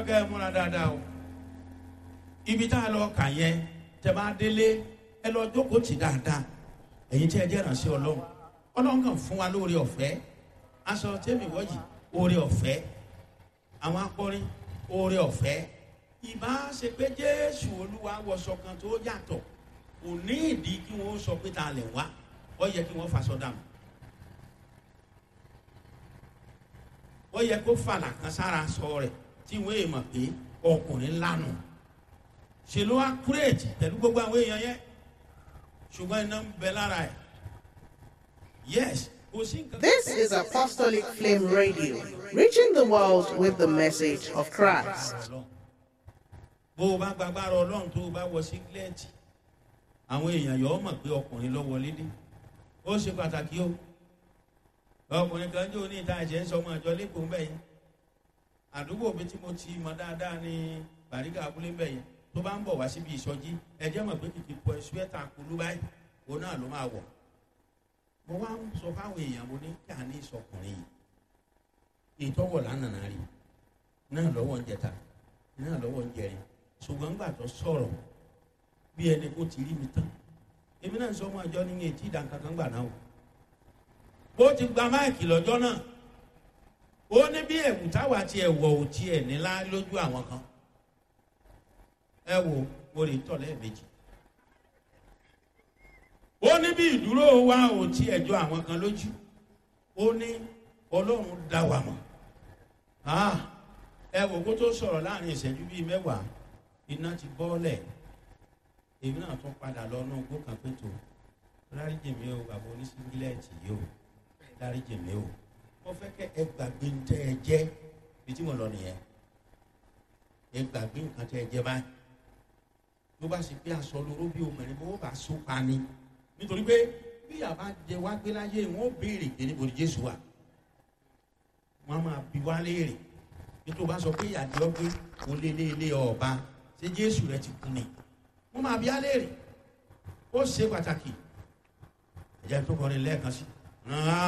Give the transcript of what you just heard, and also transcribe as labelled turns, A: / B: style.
A: kẹ́ ẹ múra dáadáa o ibi tá a lọ kà yẹn tẹ bá délé ẹ lọ jókòó tì dáadáa ẹ̀yin tí ẹ jẹ́ ìrànṣẹ́ ọlọ́run ọlọ́run kàn fún wa lóore ọ̀fẹ́ aṣọ tẹ́mi wọ́yì oore ọ̀fẹ́ àwọn akọrin oore ọ̀fẹ́ ìbá ṣe pé jésù olúwa wọṣọ kan tó yàtọ̀ kò ní ìdí kí wọ́n sọ pé ta lè wá ó yẹ kí wọ́n faṣọ dànù ó yẹ kó fàlà kan sára sọ rẹ̀ tí wọ́n èèmọ̀ pé ọkùnrin lánàá ṣe ló wá kúrèètì pẹ̀lú gbogbo àwọn èèyàn yẹn ṣùgbọ́n iná ń bẹ lára ẹ̀ yes kò sí nǹkan.
B: This is Apostolic Flame Radio, reaching the world with the message of Christ.
A: bó o bá gbàgbára ọlọ́run tó o bá wọ sígílẹ́ẹ̀tì àwọn èèyàn yọ ọ mọ̀ pé ọkùnrin ló wọlé dé ó ṣe pàtàkì o ọkùnrin kan jó ní ìta ẹ̀jẹ̀ ń sọ ọmọ ìjọ lẹ́kọ̀ọ́ ń bẹ̀ yẹn àdúgbò mi tí mo ti mọ dáadáa ní bàríkà abúlé ń bẹ̀ yẹn tó bá ń bọ̀ wá síbi ìsọjí ẹ̀jẹ̀ mọ̀ pé kìkì pọ̀ ṣúẹ́tà kulú báyìí òun náà ló máa wọ̀ mo wá ń sọ fáwọn èèyàn mo ní kí a ní ìsọkùnrin yìí ìtọ́wọ̀ lánàá rí náà lọ́wọ́ ń jẹta náà lọ́wọ́ ń jẹrin ṣùgbọ́n gbà tó sọ̀rọ̀ bí ẹni kó ti rí mi tán èmi náà sọ ọmọ àjọ nínú etí ìdánkankan gbà náà o ó ti gba máìkì lọ́jọ́ náà ó ní bí ẹ̀wù táwa ti ẹ̀wọ̀ ò tiẹ̀ nílá lójú àwọn kan ẹ wo mo lè tọ̀ lẹ́ẹ̀mejì ó ní bí ìdúró wa ò tiẹ̀ jọ àwọn kan lójú ó ní ọlọ́run dá wa mọ̀ ẹ wò kó tó sọ̀rọ̀ láàrin ìṣẹ́jú bíi mẹ́wàá iná ti bọ́ọ̀lẹ̀ èmi náà tún padà lọ náà gbó kan pé tó dáríjì mi o bàbá oníṣíngílẹ̀tì yìí o dáríjì mi o mo fẹ́ kẹ́ ẹ gbàgbé ń tẹ́ ẹ jẹ́ bí tí mo lọ nìyẹn ẹ gbàgbé nǹkan tẹ́ ẹ jẹ́ báyìí ló bá sì pé aṣọ lóró bí obìnrin bó bá so pa ni nítorí pé bí àbá jẹ wá gbé láyé wọn ó béèrè pé níbo ni jésù wà wọn máa bi wá léèrè nítorí bá sọ pé ìyàdí ọgbẹ kò lé lé lé ọba ṣé jésù rẹ ti kú ni wọn máa bi á léèrè ó ṣe pàtàkì ẹ̀jẹ̀ tó kọrin lẹ́ẹ̀kan sí.